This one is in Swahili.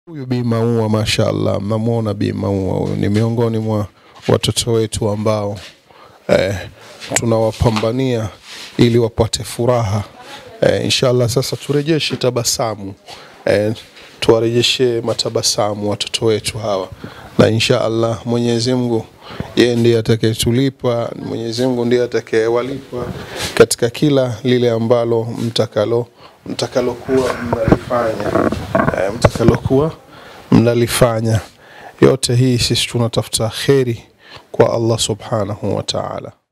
Huyu Bi Maua mashaallah, mnamwona Bi Maua huyu ni miongoni mwa watoto wetu ambao eh, tunawapambania ili wapate furaha eh, inshallah. Sasa turejeshe tabasamu eh, tuwarejeshe matabasamu watoto wetu hawa, na inshallah Mwenyezi Mungu yeye ndiye atakayetulipa, Mwenyezi Mungu ndiye atakayewalipa katika kila lile ambalo mtakalo mtakalokuwa mnalifanya eh, mtakalokuwa mnalifanya. Yote hii sisi tunatafuta kheri kwa Allah subhanahu wa ta'ala.